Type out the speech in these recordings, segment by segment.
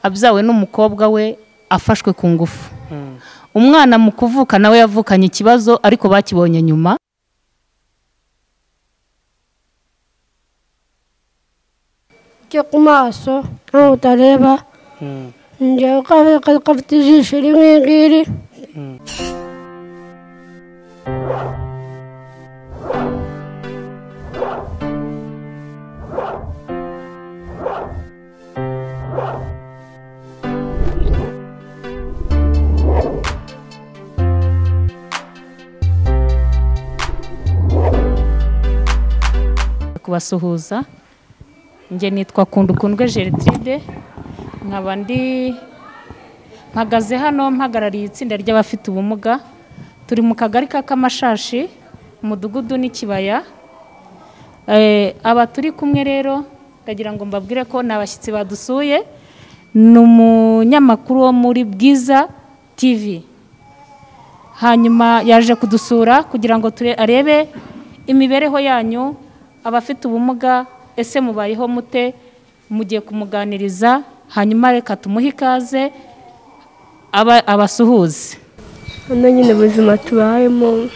abyawe n'umukobwa we afashwe ku ngufu umwana mu kuvuka nawe yavukanye ikibazo ariko bakibonye nyuma njye ku maso ntabwo utareba njyewe kabiri gafite ijisho rimwe ngiri kubasuhuza njye nitwa kundukundwe gertrude nkaba ndi mpagaze hano mpagarariye itsinda ry'abafite ubumuga turi mu kagari ka kamashashi umudugudu n'ikibaya Eh, aba turi kumwe rero ndagira ngo mbabwire ko ni abashyitsi badusuye ni umunyamakuru wo muri bwiza tv hanyuma yaje kudusura kugira ngo ture- arebe imibereho yanyu abafite ubumuga ese mubayeho mute mugiye kumuganiriza hanyuma reka tumuhe ikaze aba- abasuhuze hano nyine ubuzima tubayemo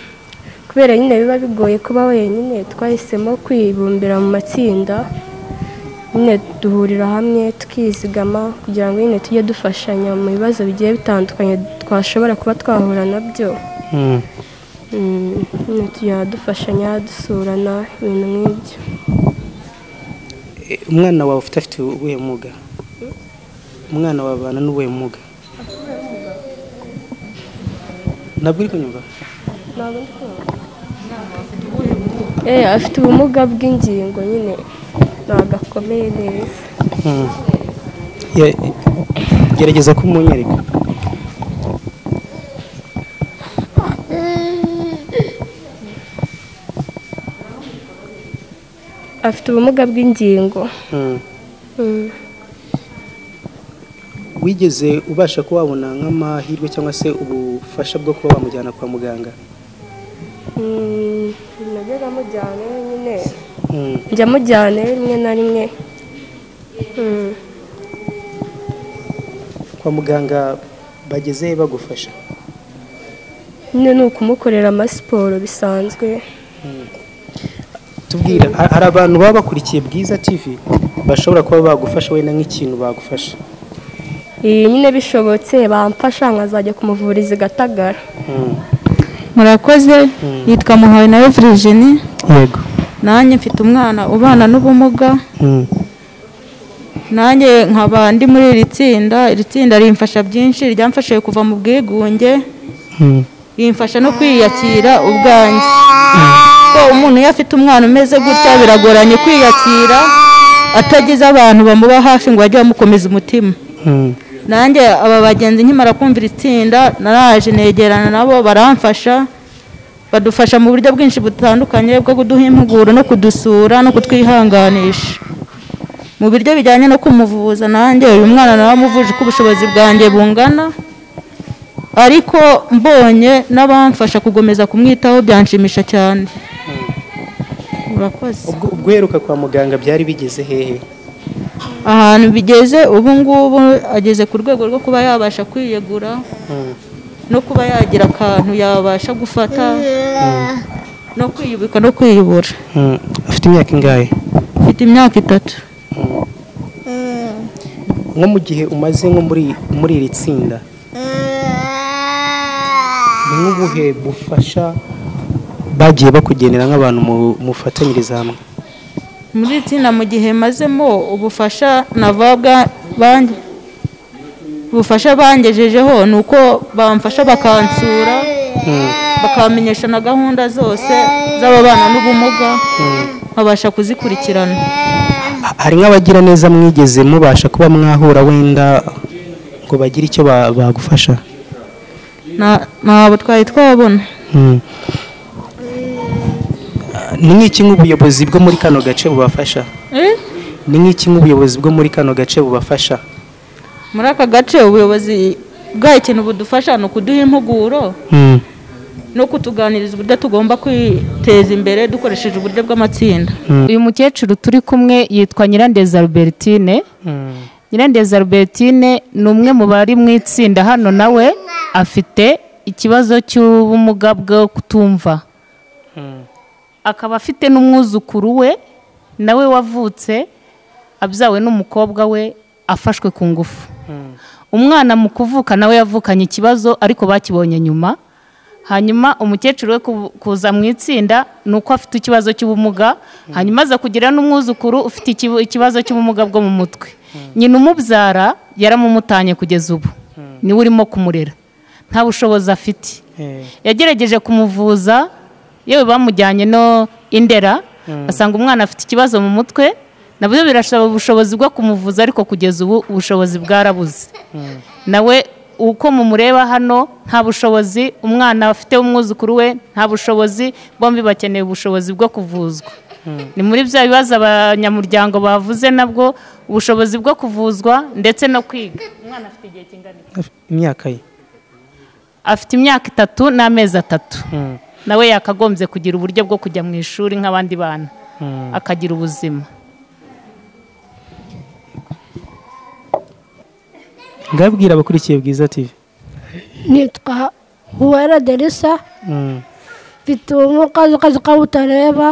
kubera nyine biba bigoye kuba wenyine twahisemo kwibumbira mu matsinda nyine duhurira hamwe tukizigama kugira ngo nyine tujye dufashanya mu bibazo bigiye bitandukanye twashobora kuba twahura nabyo Mm, nyine tujya dufashanya dusurana ibintu nk'ibyo Eh, umwana wawe ufite afite ubuhe mwuga umwana wawe abana n'ubuhe mwuga ntabwo uri kunyumva Eh, afite ubumuga bw'ingingo nyine ntabwo akomeye neza Mm. Ye- gerageza kumunyereka afite ubumuga bw'ingingo Mm. Mm. wigeze ubasha kuba wabona nk'amahirwe cyangwa se ubufasha bwo kuba wamujyana kwa muganga Mm, najyaga mujyana nyine Mm. njya mujyana rimwe na rimwe Mm. kwa muganga bageze bagufasha nyine ni ukumukorera amasiporo bisanzwe tubwira ha- hari abantu baba bakurikiye bwiza tv bashobora kuba bagufasha wenda nk'ikintu bagufasha iyi nyine bishobotse bamfasha nkazajya kumuvuriza i gatagara Mm. murakoze yitwa muhawe nawe virigini yego nanjye mfite umwana ubana n'ubumuga Mm. nanjye nkaba ndi muri iri tsinda iri tsinda rimfasha byinshi ryamfashije kuva mu bwigunge Mm. rimfasha no kwiyakira ubwanjye ko umuntu iyo afite umwana umeze gutya biragoranye kwiyakira atagize abantu bamuba hafi ngo bajye bamukomeza umutima Mm. nanjye aba bagenzi nkimara kumva iri tsinda naraje negerana nabo baramfasha badufasha mu buryo bwinshi butandukanye bwo kuduha impuguro no kudusura no kutwihanganisha mu buryo bijyanye no kumuvuza nanjye uyu mwana naramuvuje uko ubushobozi bwanjye bungana ariko mbonye n'abamfasha kugomeza kumwitaho byanshimisha cyane murakoze ubwo ubwo uheruka kwa muganga byari bigeze hehe ahantu bigeze ubu ngubu ageze ku rwego rwo kuba yabasha kwiyegura Mm. no kuba yagira akantu yabasha gufata no kwiyubika no kwiyubura Mm. afite imyaka ingahe mfite imyaka itatu nko mu gihe umaze nko muri muri iri tsinda ni nk'ubuhe bufasha bagiye bakugenera nk'abantu mu- mufatanyiriza hamwe muri iri tsinda mu gihe mazemo ubufasha navabwa bange ubufasha bangejejeho ni uko bamfasha bakansura bakamenyesha na gahunda zose z'ababana n'ubumuga nkabasha kuzikurikirana Ha- hari nk'abagira neza mwigeze mubasha kuba mwahura wenda ngo bagire icyo ba- bagufasha Na- ntabwo twari twabona Mm. Ah, ni nk'iki nk'ubuyobozi bwo muri kano gace bubafasha ni nk'iki nk'ubuyobozi bwo muri kano gace bubafasha muri aka gace ubuyobozi bwayo ikintu budufasha ni ukuduha impuguro Mm. no kutuganiriza uburyo tugomba kwiteza imbere dukoresheje uburyo bw'amatsinda uyu mukecuru turi kumwe yitwa nyirandeza albertine Mm. Nyirandezi Albertine ni umwe mu bari mu itsinda hano nawe afite ikibazo cy'ubumuga bwo kutumva akaba afite n'umwuzukuru we nawe wavutse abyawe n'umukobwa we afashwe ku ngufu umwana mu kuvuka nawe yavukanye ikibazo ariko bakibonye nyuma hanyuma umukecuru we ku- kuza mu itsinda ni uko afite ikibazo cy'ubumuga hanyuma aza kugira n'umwuzukuru ufite ikibu- ikibazo cy'ubumuga bwo mu mutwe nyina umubyara yaramumutanye kugeza ubu niwe urimo kumurera nta bushobozi afite yagerageje kumuvuza yewe bamujyanye no indera asanga umwana afite ikibazo mu mutwe nabyo birasaba ubushobozi bwo kumuvuza ariko kugeza ubu ubushobozi bwarabuze nawe uko mumureba hano nta bushobozi umwana afite umwuzukuru we nta bushobozi bombi bakeneye ubushobozi bwo kuvuzwa ni muri bya bibazo abanyamuryango bavuze nabwo ubushobozi bwo kuvuzwa ndetse no kwiga umwana afite igihe kingana iki? imyaka ye afite imyaka itatu n'amezi atatu Mm. nawe yakagombye kugira uburyo bwo kujya mu ishuri nk'abandi bana akagira ubuzima ngabwira abakurikiye bwiza tv nitwa huwera derisa Mm, mfite ubumuga akazi ko butareba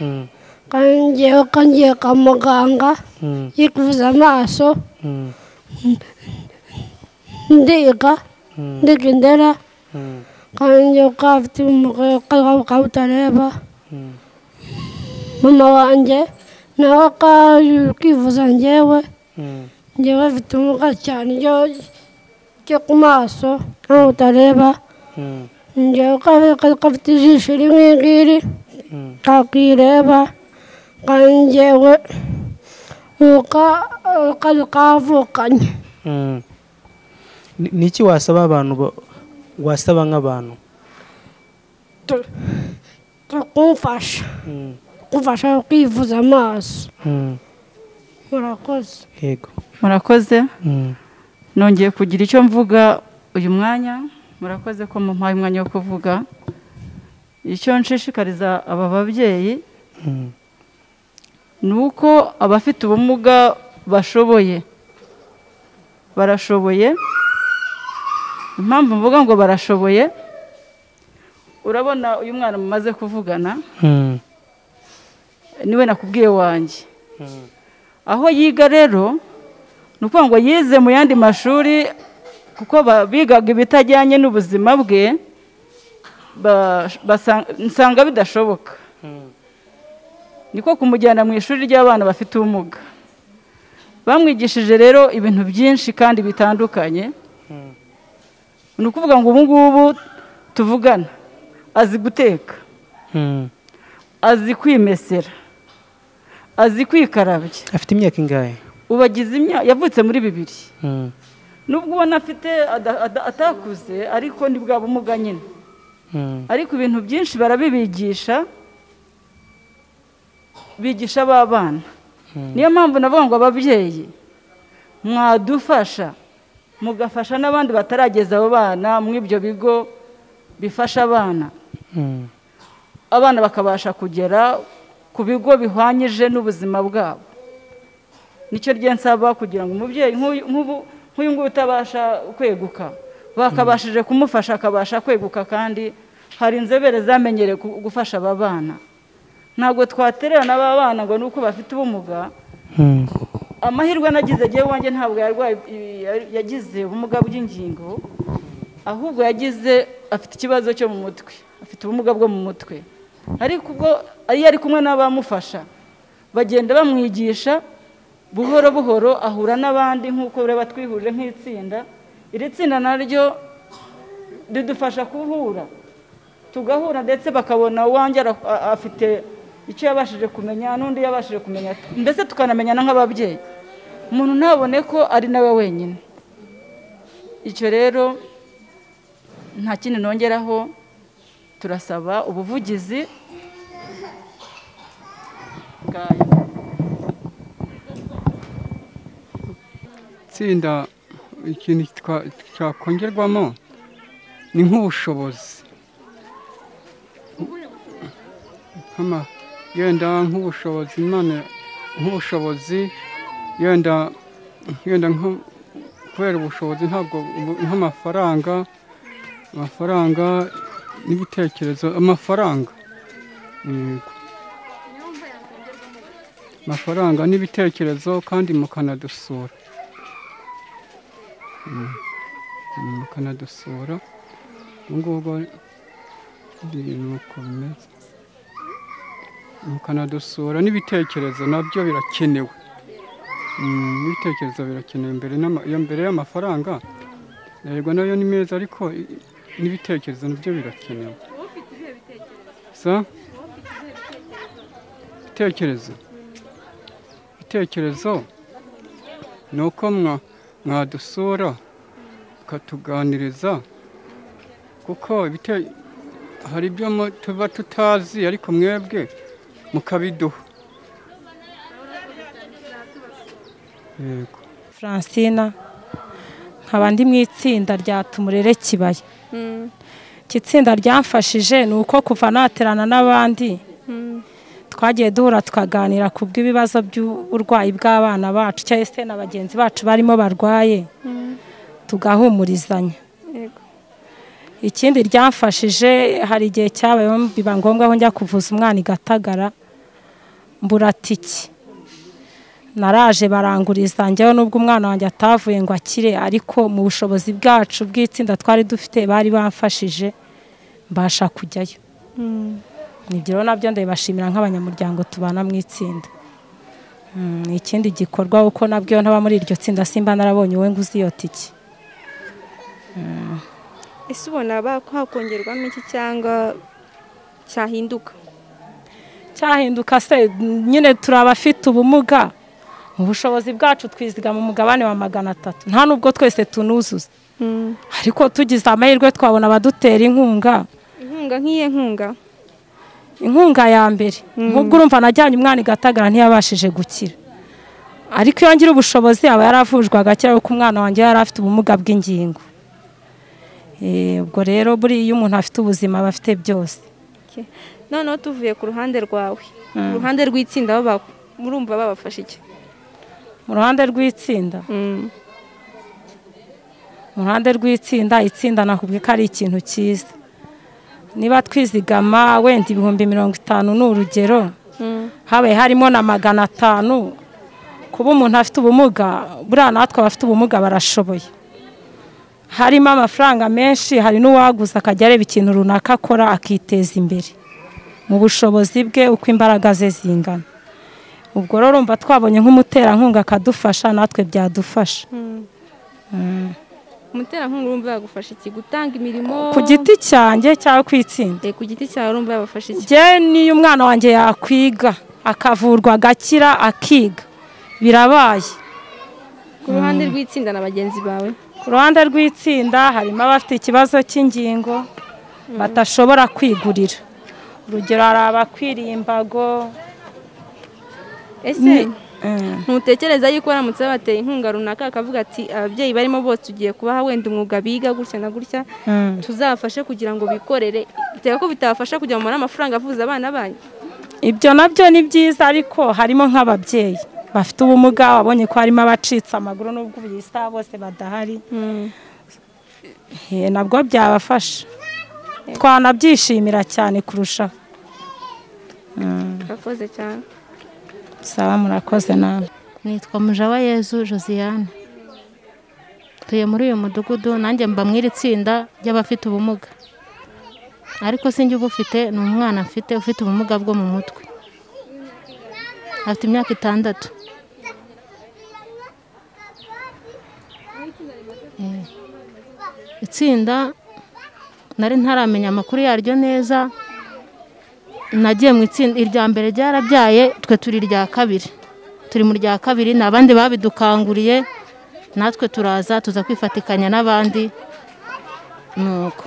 mm, kangewe kangiye kwa muganga mm, yikuvuza amaso mm, ndiga Mm. ndiga indera mm, kangewe ko afite ubumuga akazi ko butareba mm, mama wanjye nawe akaje kwivuza ngewe mm, ngewe mfite ubumuga cyane ryo- ryo ku maso nkaho butareba mm, ngewe ko akazi ko afite ijisho rimwe ngiri mm, kakwireba kangewe uka ukazi kavukanye mm. Ni- ni iki wasaba abantu ba- wasaba nk'abantu kumfasha Mm, kumfasha kwivuza amaso mm, murakoze yego murakoze Mm, nongeye kugira icyo mvuga uyu mwanya murakoze ko mumpaye umwanya wo kuvuga icyo nshishikariza aba babyeyi mm, ni uko abafite ubumuga bashoboye barashoboye impamvu mvuga ngo barashoboye urabona uyu mwana mumaze kuvugana mm, niwe nakubwiye wanjye aho yiga rero ni ukuvuga ngo yize mu yandi mashuri kuko ba- bigaga ibitajyanye n'ubuzima bwe ba- basa- nsanga bidashoboka niko kumujyana mu ishuri ry'abana bafite ubumuga bamwigishije rero ibintu byinshi kandi bitandukanye ni ukuvuga ngo ubu ngubu tuvugana azi guteka mm. azi kwimesera azi kwikarabya afite imyaka ingahe ubu agize imyaka yavutse muri bibiri Mm, nubwo ubona afite ada- ada- atakuze ariko ni bwa bumuga nyine mm, ariko ibintu byinshi barabibigisha bigisha abana niyo mpamvu navuga ngo ababyeyi mwadufasha mugafasha n'abandi batarageza abo bana muri ibyo bigo bifasha abana mm, abana bakabasha kugera ku bigo bihwanyije n'ubuzima bwabo nicyo rye nsaba kugira ngo umubyeyi nk'uyu nk'ubu- nk'uyu nguyu utabasha kweguka bakabashije kumufasha akabasha kweguka kandi hari inzobere zamenyereye ku- gufasha aba bana ntabwo twatererana aba bana ngo ni uko bafite ubumuga mm, amahirwe nagize agiye wanjye ntabwo yarwaye i- ya- yagize ubumuga bw'ingingo ahubwo yagize afite ikibazo cyo mu mutwe afite ubumuga bwo mu mutwe ariko ubwo iyo ari kumwe n'abamufasha bagenda bamwigisha buhoro buhoro ahura n'abandi nk'uko ureba twihurije nk'itsinda iri tsinda naryo ridufasha guhura tugahura ndetse bakabona uwanjye ara- a- afite icyo yabashije kumenya n'undi yabashije kumenya mbese tukanamenyana nk'ababyeyi umuntu ntabone ko ari nawe wenyine icyo rero nta kindi nongeraho turasaba ubuvugizi bwayo itsinda ikintu kitwa- cyakongerwamo ni nk'ubushobozi Nk'ama- yenda nk'ubushobozi imana nk'ubushobozi yenda wenda nko kubera ubushobozi ntabwo ubu- nk'amafaranga amafaranga n'ibitekerezo amafaranga yego amafaranga n'ibitekerezo kandi mukanadusura Mm. Mm, mukanadusura ubu ngubu ndi nuko bimeze mukanadusura n'ibitekerezo nabyo birakenewe Mm, n'ibitekerezo birakenewe mbere n'ama- ya mbere y'amafaranga yego nayo ni meza ariko i- i- n'ibitekerezo nabyo birakenewe sa ibitekerezo ibitekerezo ni uko mwa- mwadusura mukatuganiriza kuko ibite- hari ibyo mu- tuba tutazi ariko mwebwe mukabiduha yego Francina nkaba ndi mu itsinda rya Tumurere Kibaya iki tsinda ryamfashije ni uko kuva naterana n'abandi twagiye duhura tukaganira ku bw'ibibazo by'uburwayi bw'abana bacu cyangwa se na bagenzi bacu barimo barwaye tugahumurizanya ikindi ryamfashije hari igihe cyabayeho biba ngombwa ko njya kuvuza umwana i Gatagara mbura tiki naraje baranguriza njyewe nubwo umwana wanjye atavuye ngo akire ariko mu bushobozi bwacu bw'itsinda twari dufite bari bamfashije mbasha kujyayo nibyo rero nabyo ndabibashimira nk'abanyamuryango tubana mu itsinda Mm, ikindi gikorwa kuko nabyo ntaba muri iryo tsinda simba narabonye wowe ngo uzi iyo tiki ese ubona ba- hakongerwamo iki cyangwa cyahinduka cyahinduka se nyine turi abafite ubumuga mu bushobozi bwacu twizigama umugabane wa magana atatu nta nubwo twese tunuzuza ariko tugize amahirwe twabona abadutera inkunga inkunga nk'iye nkunga inkunga ya mbere nk'ubwo urumva najyanye umwana i Gatagara ntiyabashije gukira ariko iyo ngira ubushobozi aba yaravujwe agakira kuko umwana wanjye yari afite ubumuga bw'ingingo Eh, ubwo rero buriya iyo umuntu afite ubuzima aba afite byose Ok. noneho tuvuye ku ruhande rwawe ku ruhande rw'itsinda bo ba- murumva babafasha iki mu ruhande rw'itsinda mu ruhande rw'itsinda itsinda nakubwiye ko ari ikintu cyiza niba twizigama wenda ibihumbi mirongo itanu ni urugero habaye harimo na magana atanu kuba umuntu afite ubumuga buriya natwe abafite ubumuga barashoboye harimo amafaranga menshi hari n'uwaguze akajya areba ikintu runaka akora akiteza imbere mu bushobozi bwe uko imbaraga ze zingana ubwo rero urumva twabonye nk'umuterankunga akadufasha natwe byadufasha umuterankunga urumva yagufasha iki gutanga imirimo ku giti cyanjye cyangwa ku itsinda Eh, ku giti cyawe urumva yabafasha iki njye n'iyo umwana wanjye yakwiga akavurwa agakira akiga birabaye ku ruhande rw'itsinda na bagenzi bawe ku ruhande rw'itsinda harimo abafite ikibazo cy'ingingo badashobora kwigurira urugero hari abakwiriye imbago ese ntutekereza yuko baramutse babateye inkunga runaka akavuga ati ababyeyi barimo bose ugiye kubaha wenda umwuga biga gutya na gutya tuzabafashe kugira ngo bikorere iteka ko bitabafasha kujya mubona amafaranga avuza abana banyu ibyo nabyo ni byiza ariko harimo nk'ababyeyi bafite ubumuga wabonye ko harimo abacitse amaguru n'ubwo ubu iyi saha bose badahari Eh, nabwo byabafasha twanabyishimira cyane kurushaho urakoze cyane saba murakoze nawe nitwa mujabayezu josiane tuye muri uyu mudugudu nanjye mba mu iri tsinda ry'abafite ubumuga ariko sinjye ubufite ni umwana mfite ufite ubumuga bwo mu mutwe afite imyaka itandatu Eh, itsinda nari ntaramenya amakuru yaryo neza nagiye mu itsinda irya mbere ryarabyaye twe turi irya kabiri turi mu rya kabiri ni abandi babidukanguriye natwe turaza tuza kwifatikanya n'abandi nuko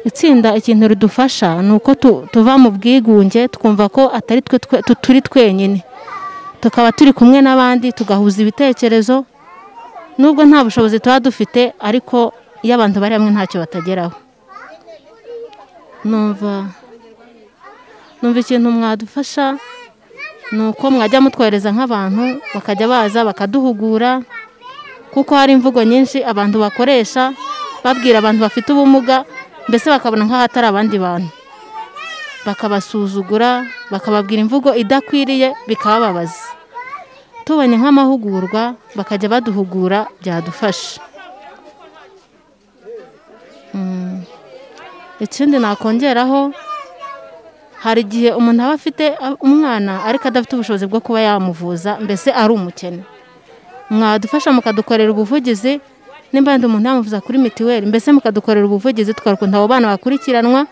itsinda ikintu ridufasha ni uko tu- tuva mu bwigunge twumva ko atari twe twe- tu- turi twenyine tukaba turi kumwe n'abandi tugahuza ibitekerezo nubwo nta bushobozi tuba dufite ariko iyo abantu bari hamwe ntacyo batageraho numva numva ikintu mwadufasha ni uko mwajya mutwohereza nk'abantu bakajya baza bakaduhugura kuko hari imvugo nyinshi abantu bakoresha babwira abantu bafite ubumuga mbese bakabona nk'aho atari abandi bantu bakabasuzugura bakababwira imvugo idakwiriye bikababaza tubonye nk'amahugurwa bakajya baduhugura byadufasha Mm. ikindi nakongeraho hari igihe umuntu aba afite a- umwana ariko adafite ubushobozi bwo kuba yamuvuza mbese ari umukene mwadufasha mukadukorera ubuvugizi nimba wenda umuntu yamuvuza kuri mitiweli mbese mukadukorera ubuvugizi tukarukunda abo bana bakurikiranwa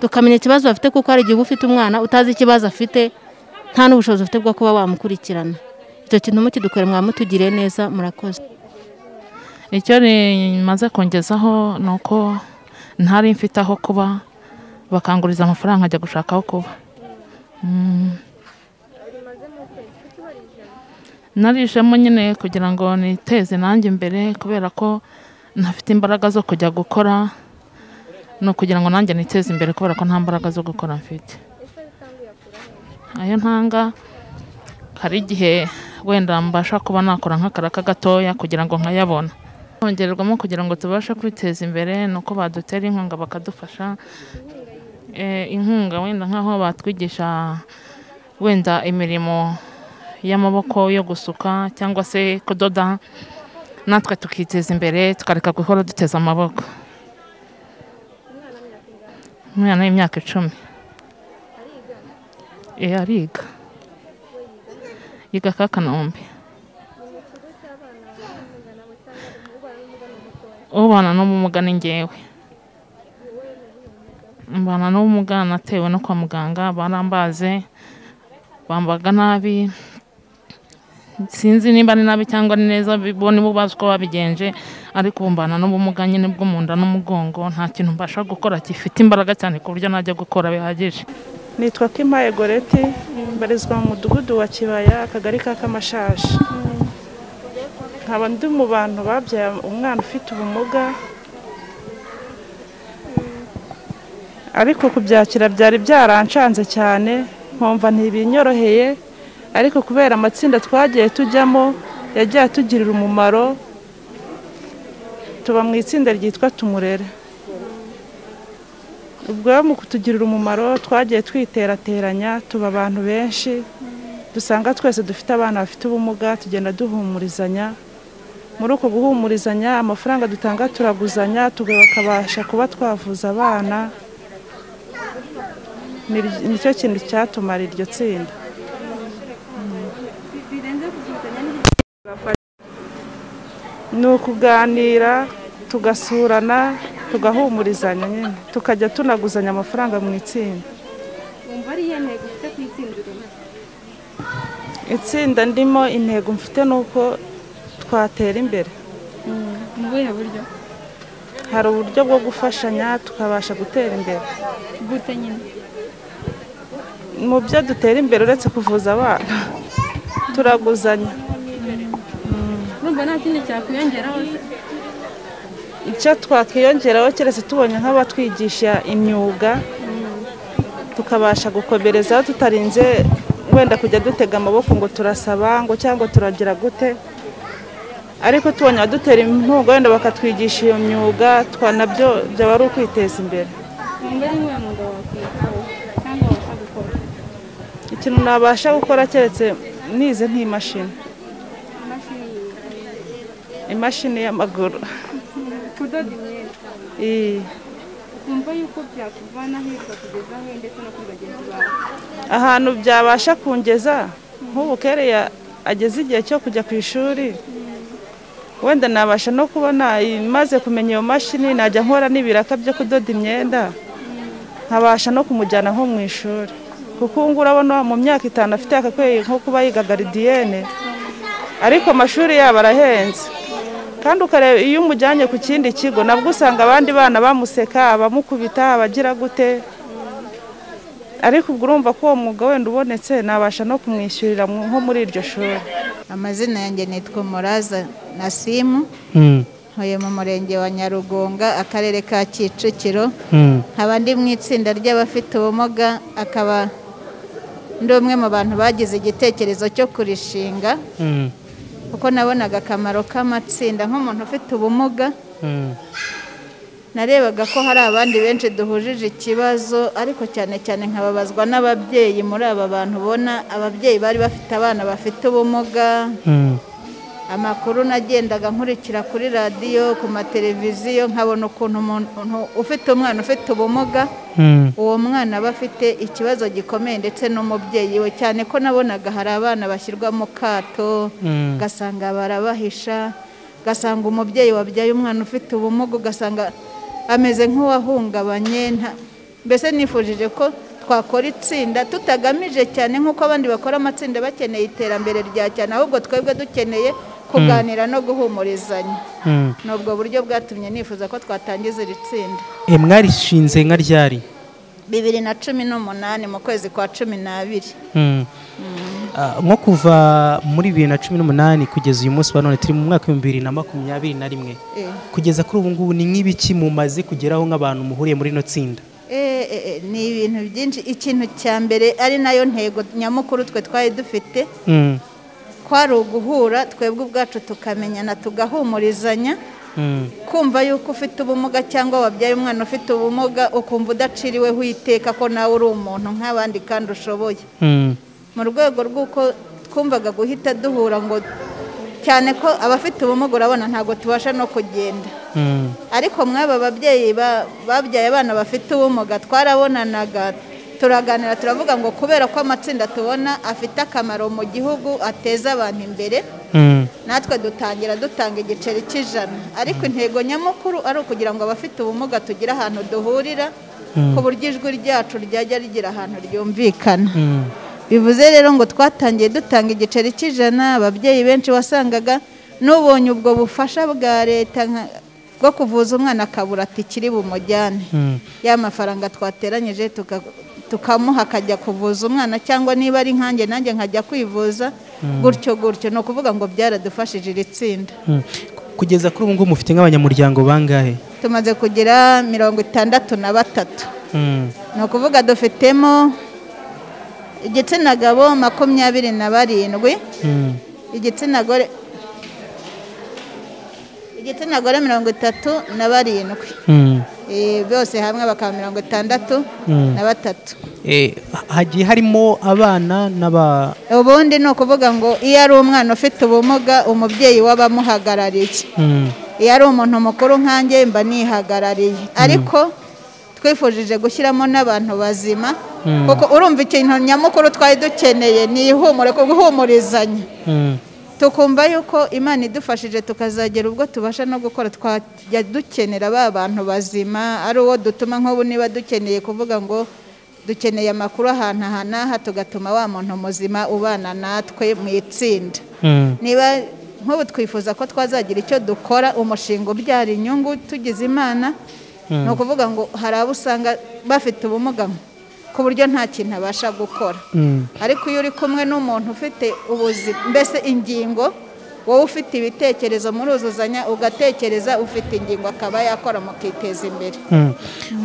tukamenya ikibazo bafite kuko hari igihe uba ufite umwana utazi ikibazo afite nta n'ubushobozi ufite bwo kuba wamukurikirana icyo kintu mukidukore mwamutugiriye neza murakoze icyo rimaze kongezaho ni uko ntari mfite aho kuba bakanguriza amafaranga nkajya gushaka aho kuba Mm. narishemo nyine kugira ngo niteze nanjye imbere kubera ko ntafite imbaraga zo kujya gukora ni ukugira ngo nanjye niteze imbere kubera ko nta mbaraga zo gukora mfite ayo ntanga hari igihe wenda mbasha kuba nakora nk'akaraka gatoya kugira ngo nkayabona kongererwamo kugira ngo tubashe kwiteza imbere ni uko badutera inkunga bakadufasha Eh, inkunga wenda nk'aho batwigisha wenda imirimo y'amaboko yo gusuka cyangwa se kudoda natwe tukiteza imbere tukareka guhora duteza amaboko umwana w'imyaka icumi Eh, ariga yiga kakanombe ubana n'ubumuga ni ngewe mbana n'ubumuga natewe no kwa muganga barambaze bambaga nabi sinzi niba ari nabi cyangwa ari neza bo nibo bazi uko babigenje ariko ubu mbana n'ubumuga nyine bwo mu nda n'umugongo nta kintu mbasha gukora gifite imbaraga cyane ku buryo najya gukora bihagije nitwa kimpaye goreti mbarizwa mu mudugudu wa kibaya akagari ka kamashashi nkaba ndi mu bantu babyaye umwana ufite ubumuga ariko kubyakira byari byarancanze cyane nkumva ntibinyoroheye ariko kubera amatsinda twagiye tujyamo yagiye atugirira umumaro tuba mu itsinda ryitwa tumurere ubwo mu kutugirira umumaro twagiye twiterateranya tuba abantu benshi dusanga twese dufite abana bafite ubumuga tugenda duhumurizanya muri uko guhumurizanya amafaranga dutanga turaguzanya tukabasha kuba twavuza abana Ni- nicyo kintu cyatumara iryo tsinda ni ukuganira tugasurana tugahumurizanya nyine tukajya tunaguzanya amafaranga mu itsinda wumva ari iyo ntego ufite ku itsinda urimo itsinda ndimo intego mfite ni uko twatera imbere mu buhe buryo hari uburyo bwo gufashanya tukabasha gutera imbere gute nyine mu byo dutera imbere uretse kuvuza abana turaguzanya urumva nta kindi cyakwiyongeraho se icyo twakiyongeraho keretse tubonye nk'abatwigisha imyuga tukabasha gukomerezaho tutarinze wenda kujya dutega amaboko ngo turasaba ngo cyangwa turagira gute ariko tubonye abadutera inkunga wenda bakatwigisha iyo myuga twa- nabyo byaba ari ukwiteza imbere wumva ari nk'uwo mwuga wakwitaho cyangwa wabasha gukora ikintu nabasha gukora keretse nize nk'imashini imashini y'amaguru kudoda imyenda Iyi. wumva yuko byakuvana hirya kugeza he ndetse no kuri bagenzi bawe ahantu byabasha kungeza nk'ubu kereya ageze igihe cyo kujya ku ishuri wenda nabasha no kubona maze kumenya iyo mashini najya nkora n'ibiraka byo kudoda imyenda nkabasha no kumujyana nko mu ishuri kuko ubu ngubu urabona mu myaka itanu afite akakwiye nko kuba yiga garidiyene ariko amashuri yabo arahenze kandi ukareba iyo umujyanye ku kindi kigo nabwo usanga abandi bana bamuseka abamukubita abagira gute ariko ubwo urumva ko uwo mwuga wenda ubonetse nabasha no kumwishyurira mu- nko muri iryo shuri amazina yanjye nitwa muraza nasimu Mm, ntuye mu murenge wa nyarugunga akarere ka kicukiro mm, nkaba ndi mu itsinda ry'abafite ubumuga akaba ndi umwe mu bantu bagize igitekerezo cyo kurishinga Mm, kuko nabonaga akamaro k'amatsinda nk'umuntu ufite ubumuga mm, narebaga ko hari abandi benshi duhujije ikibazo ariko cyane cyane nkababazwa n'ababyeyi muri aba bantu ubona ababyeyi bari bafite abana bafite ubumuga mm, amakuru nagendaga nkurikira kuri radiyo ku mateleviziyo nkabona ukuntu umuntu ufite umwana ufite ubumuga mm, uwo mwana aba afite ikibazo gikomeye ndetse n'umubyeyi we cyane ko nabonaga hari abana bashyirwa mu kato Mm. ugasanga barabahisha ugasanga umubyeyi wabyaye umwana ufite ubumuga ugasanga ameze nk'uwahungabanye nta- mbese nifujije ko twakora itsinda tutagamije cyane nk'uko abandi bakora amatsinda bakeneye iterambere rya cyane ahubwo twebwe dukeneye kuganira no guhumurizanya mm. ni ubwo buryo bwatumye nifuza ko twatangiza iri tsinda Eh, mwarishinze nka ryari bibiri na cumi n'umunani mu kwezi kwa cumi n'abiri Mm. Ah, nko kuva muri bibiri na cumi n'umunani kugeza uyu munsi wa none turi mu mwaka w'ibihumbi bibiri na makumyabiri na rimwe Eh. kugeza kuri ubu ngubu ni nk'ibiki mumaze kugeraho nk'abantu muhuriye muri ino tsinda Eh, eh, eh, ni ibintu byinshi ikintu cya mbere ari nayo ntego nyamukuru twe twari dufite Mm, kwari uguhura twebwe ubwacu tukamenyana tugahumurizanya mm, kumva yuko ufite ubumuga cyangwa wabyaye umwana ufite ubumuga ukumva udaciriweho iteka ko nawe uri umuntu nk'abandi kandi ushoboye mm, mu rwego rw'uko twumvaga guhita duhura ngo cyane ko abafite ubumuga urabona ntabwo tubasha no kugenda mm, ariko mwaba babyeyi ba- babyaye abana bafite ubumuga twarabonanaga turaganira turavuga ngo kubera ko amatsinda tubona afite akamaro mu gihugu ateza abantu imbere mm, natwe dutangira dutanga igiceri cy'ijana ariko intego nyamukuru ari ukugira ngo abafite ubumuga tugire ahantu duhurira Mm. ku buryo ijwi ryacu ryajya rigira ahantu ryumvikana mm, bivuze rero ngo twatangiye dutanga igiceri cy'ijana ababyeyi benshi wasangaga n'ubonye ubwo bufasha bwa leta nka- bwo kuvuza umwana akabura tikiri bumujyane mm, ya mafaranga twateranyije tuka- tukamuha akajya kuvuza umwana cyangwa niba ari nkanjye nanjye nkajya kwivuza Mm. gutyo gutyo ni ukuvuga ngo byaradufashije iri tsinda mm. kugeza kuri ubu ngubu mufite nk'abanyamuryango bangahe tumaze kugira mirongo itandatu na batatu Mm, ni ukuvuga dufitemo igitsina gabo makumyabiri na barindwi mm, igitsina gore igitsina gore mirongo itatu na barindwi mm. Eh, bose hamwe bakaba mirongo itandatu Mm. na batatu Eh, hagiye harimo abana n'aba ubundi ni ukuvuga ngo iyo ari umwana ufite ubumuga umubyeyi w'abamuhagarariye Mm, iyo ari umuntu mukuru nkanjye mba nihagarariye ariko twifujije gushyiramo n'abantu bazima Mm. kuko urumva ikintu nyamukuru twari dukeneye ni ihumure ku guhumurizanya mm, tukumva yuko imana idufashije tukazagera ubwo tubasha no gukora twajya dukenera ba bantu bazima ari uwo dutuma nk'ubu niba dukeneye kuvuga ngo dukeneye amakuru ahantu aha n'aha tugatuma wa muntu muzima ubana natwe mu itsinda mm, niba nk'ubu twifuza ko twazagira icyo dukora umushinga ubyara inyungu tugize imana Mm. ni ukuvuga ngo hari abo usanga bafite ubumuga ku buryo nta kintu abasha gukora mm, ariko iyo uri kumwe n'umuntu ufite ubuzima mbese ingingo wowe ufite ibitekerezo muruzuzanya ugatekereza ufite ingingo akaba yakora mukiteza imbere mm.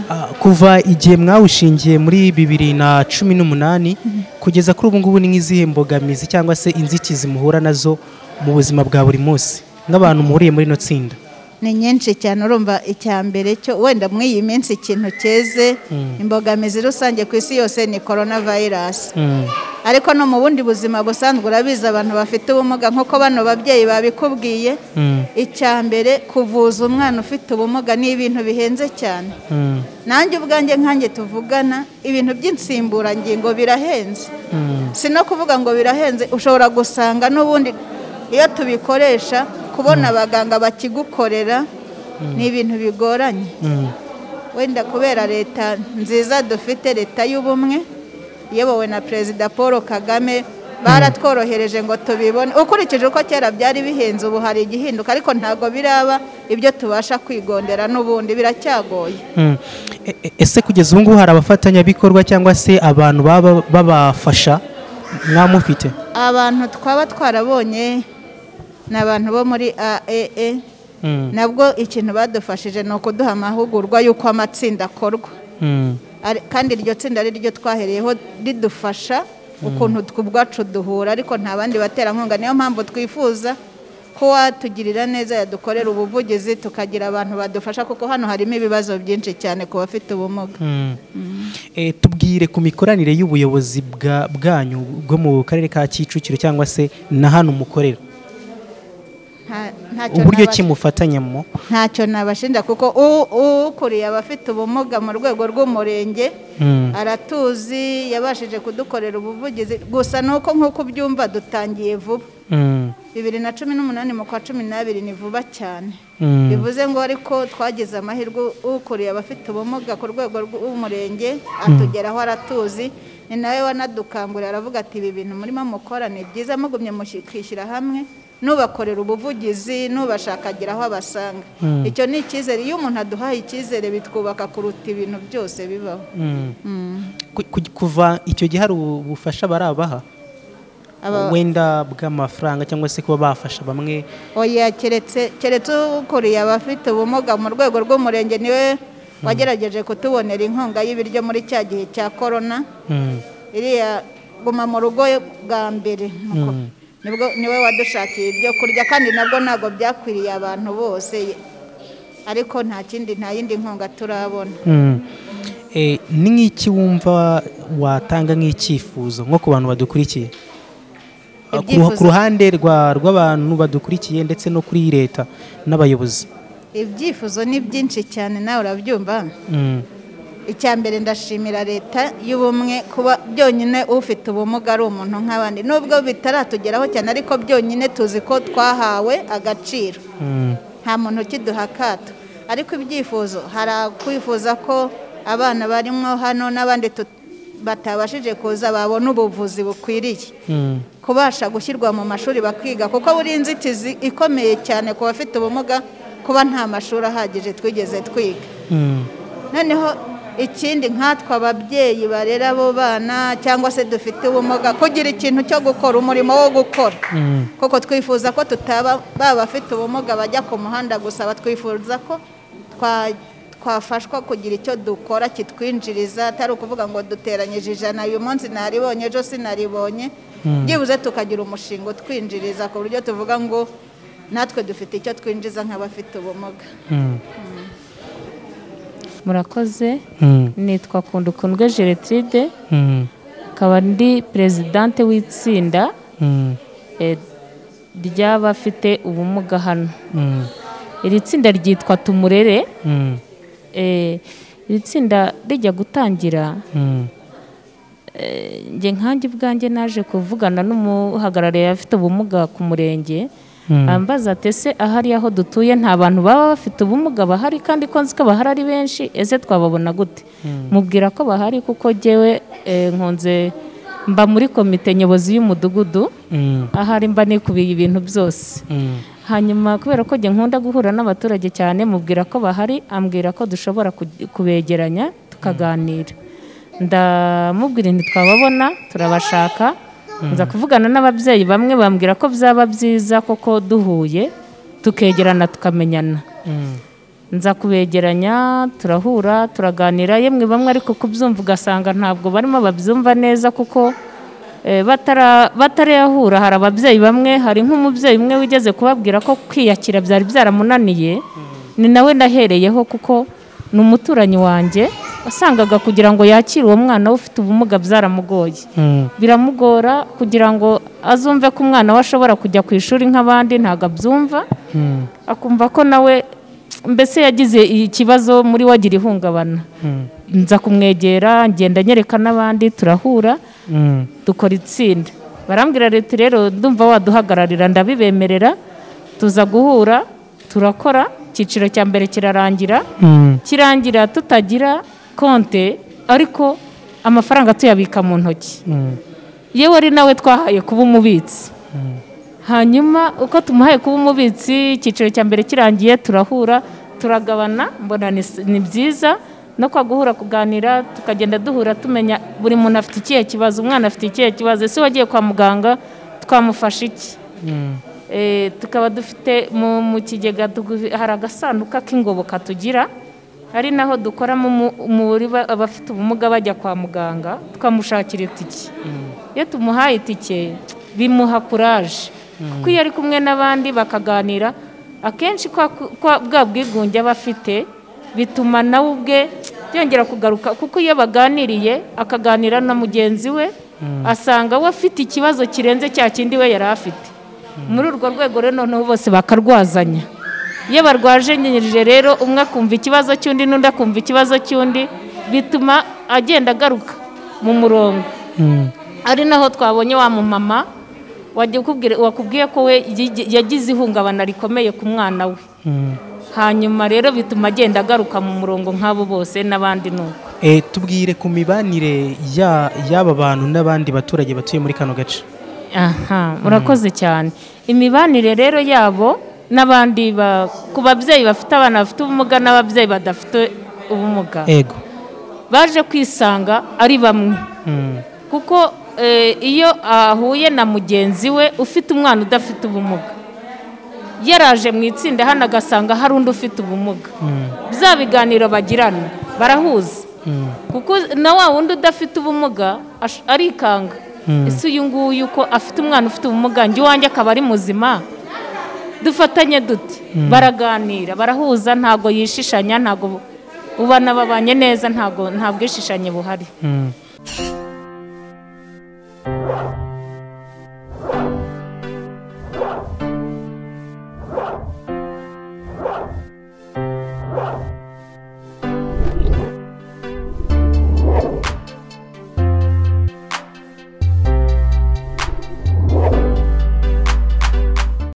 Ah, kuva igihe mwawushingiye muri bibiri na cumi n'umunani kugeza kuri ubu ngubu ni nk'izihe mbogamizi cyangwa se inzitizi muhura nazo mu buzima bwa buri munsi nk'abantu muhuriye muri ino tsinda ni nyinshi cyane urumva icya mbere cyo wenda muri iyi minsi ikintu cyeze Mm. imbogamizi rusange ku isi yose ni korona vayirasi Mm, ariko no mu bundi buzima busanzwe urabizi abantu bafite ubumuga nk'uko bano babyeyi babikubwiye mm, icya mbere kuvuza umwana ufite ubumuga ni ibintu bihenze cyane mm, nanjye ubwanjye nkanjye tuvugana ibintu by'insimburangingo birahenze mm, si no kuvuga ngo birahenze ushobora gusanga n'ubundi iyo tubikoresha kubona abaganga bakigukorera ni ibintu bigoranye mm, wenda kubera leta nziza dufite leta y'ubumwe iyobowe na perezida paul kagame baratworohereje ngo tubibone ukurikije uko kera byari bihenze ubu hari igihinduka ariko ntabwo biraba ibyo tubasha kwigondera n'ubundi biracyagoye mm. E- e- ese kugeza ubu ngubu hari abafatanyabikorwa cyangwa se abantu baba babafasha mwamufite abantu twaba twarabonye ni abantu bo muri aee Mm, nabwo ikintu badufashije ni ukuduha amahugurwa y'uko amatsinda akorwa mm, Ari- kandi iryo tsinda ari ryo twahereyeho ridufasha ukuntu twe ubwacu duhura ariko nta bandi baterankunga niyo mpamvu twifuza ko watugirira neza yadukorera ubuvugizi tukagira abantu badufasha kuko hano harimo ibibazo byinshi cyane ku bafite ubumuga Eh, tubwire ku mikoranire y'ubuyobozi bwa- bwanyu bwo mu karere ka kicukiro cyangwa se na hano mukorera Nta- ntacyo uburyo nabasha- ki mufatanyamo ntacyo nabashinja kuko u- ukuriye abafite ubumuga mu rwego rw'umurenge Mm. aratuzi yabashije kudukorera ubuvugizi gusa ni uko nk'uko ubyumva dutangiye vuba Mm. bibiri na cumi n'umunani mu kwa cumi n'abiri ni vuba cyane Mm. bivuze ngo ariko twagize amahirwe ukuriye abafite ubumuga ku rwego rw'umurenge atugeraho aratuzi ni nawe wanadukangurira aravuga ati ibi bintu murimo mukora ni byiza mugumye mukishyira hamwe nubakorera ubuvugizi nubashaka agira aho abasanga Mm. icyo ni icyizere iyo umuntu aduhaye icyizere bitwubaka kuruta ibintu byose bibaho Mm. Mm. Ku- ku- kuva icyo gihe hari ubufasha barabaha Aba- wenda bw'amafaranga cyangwa se kuba bafasha bamwe oya keretse keretse ukuriye abafite ubumuga mu rwego rw'umurenge niwe wagerageje kutubonera inkunga y'ibiryo muri cya gihe cya korona Mm. iriya guma mu rugo bwa mbere Mm. nibwo niwe wadushakiye ibyo kurya kandi nabwo ntabwo byakwiriye abantu bose ariko nta kindi nta yindi nkunga turabona Mm. Eh, ni nk'iki wumva watanga nk'icyifuzo nko ku bantu badukurikiye Ah, ku- Ibyifuzo- ku ruhande rwa- rw'abantu badukurikiye ndetse no kuri leta n'abayobozi ibyifuzo ni byinshi cyane nawe urabyumva Mm. icya mbere ndashimira leta y'ubumwe kuba byonyine ufite ubumuga ari umuntu nk'abandi nubwo bitaratugeraho cyane ariko byonyine tuzi ko twahawe agaciro Mm. nta muntu ukiduha akato ariko ibyifuzo hari akwifuza ko abana barimo hano n'abandi tut- batabashije kuza babona ubuvuzi bukwiriye Mm. kubasha gushyirwa mu mashuri bakiga kuko buri inzitizi ikomeye cyane ku bafite ubumuga kuba nta mashuri ahagije twigeze twiga Mm. noneho ikindi nkatwe ababyeyi barera abo bana cyangwa se dufite ubumuga kugira ikintu cyo gukora umurimo wo gukora Mm. kuko twifuza ko tutaba baba bafite ubumuga bajya ku muhanda gusa batwifuza ko twa- twafashwa kugira icyo dukora kitwinjiriza atari ukuvuga ngo duteranyije ijana uyu munsi naribonye ejo sinaribonye Mm. byibuze tukagira umushinga utwinjiriza ku buryo tuvuga ngo natwe dufite icyo twinjiza nk'abafite ubumuga Mm. murakoze Mm. nitwa kundukundwe gertrude Mm. akaba ndi perezidante w'itsinda Mm. eh, ry'abafite ubumuga hano Mm. iri tsinda ryitwa tumurere Mm. Eh, iri tsinda rijya gutangira Mm. eh, njye nkanjye ubwanjye naje kuvugana n'umuhagarariye afite ubumuga ku murenge Mm. ambaza ati ese ahari aho dutuye nta bantu baba bafite ubumuga bahari kandi ko nzi ko bahari ari benshi ese twababona gute Mm. mubwira ko bahari kuko jyewe eh, nkunze mba muri komite nyobozi y'umudugudu Mm. ahari mba nikubiye ibintu byose Mm. hanyuma kubera ko njye nkunda guhura n'abaturage cyane mubwira ko bahari ambwira ko dushobora ku- kubegeranya tukaganira ndamubwira inti twababona turabashaka Mm. nza kuvugana n'ababyeyi bamwe bambwira ko byaba byiza koko duhuye tukegerana tukamenyana Mm. nza kubegeranya turahura turaganira yemwe bamwe ariko kubyumva ugasanga ntabwo barimo babyumva neza kuko eh, batara- batarayahura hari ababyeyi bamwe hari nk'umubyeyi umwe wigeze kubabwira ko kwiyakira byari byaramunaniye ni nawe nahereyeho kuko ni umuturanyi wanjye wasangaga kugira ngo yakire uwo mwana we ufite ubumuga byaramugoye Mm. biramugora kugira ngo azumve ko umwana we ashobora kujya ku ishuri nk'abandi ntabwo abyumva Mm. akumva ko nawe mbese yagize ikibazo muri wagira ihungabana Mm. nza kumwegera ngenda nyereka n'abandi turahura Mm. dukora itsinda barambwira leta rero ndumva waduhagararira ndabibemerera tuza guhura turakora icyiciro cya mbere kirarangira Mm. kirangira tutagira konte ariko amafaranga tuyabika mu ntoki Mm. yewe ari nawe twahaye kuba umubitsi hanyuma uko tumuhaye kuba umubitsi icyiciro cya mbere kirangiye turahura turagabana mbona ni s- ni byiza no kwa guhura kuganira tukagenda duhura tumenya buri muntu afite ikihe kibazo umwana afite ikihe kibazo ese wagiye kwa muganga twamufasha iki Mm. Eh, tukaba dufite mu mu kigega tugu- hari agasanduka k'ingoboka tugira ari naho dukoramo umu- umubare ba- abafite ubumuga bajya kwa muganga tukamushakira itike iyo tumuhaye itike bimuha kuraje kuko iyo ari kumwe n'abandi bakaganira akenshi kwa- kwa- bwa bwigunge aba afite bituma nawe ubwe byongera kugaruka kuko iyo baganiriye akaganira na mugenzi we asanga we afite ikibazo kirenze cya kindi we yari afite muri urwo rwego rero noneho bose bakarwazanya iyo barwajanyirije rero umwe akumva ikibazo cy'undi n'undi akumva ikibazo cy'undi bituma agenda agaruka mu murongo ari naho twabonye wa mumama wajya ukubwira- wakubwiye ko we yigi- yagize ihungabana rikomeye ku mwana we hanyuma rero bituma agenda agaruka mu murongo nk'abo bose n'abandi nuko Eh, tubwire ku mibanire ya- y'aba bantu n'abandi baturage batuye muri kano gace aha murakoze cyane imibanire rero yabo n'abandi ba- ku babyeyi bafite abana bafite ubumuga n'ababyeyi badafite ubumuga ego baje kwisanga ari bamwe Mm. kuko eh, iyo ahuye na mugenzi we ufite umwana udafite ubumuga yaraje mu itsinda hano agasanga hari undi ufite ubumuga bya biganiro bagirana barahuza kuko na wa wundi udafite ubumuga ash- arikanga Mm. ese uyu nguyu ko afite umwana ufite ubumuga njye iwanjye akaba ari muzima dufatanye dute Mm. baraganira barahuza ntabwo yishishanya ntabwo ubana babanye neza ntabwo nta bwishishanye buhari Mm. Thank you.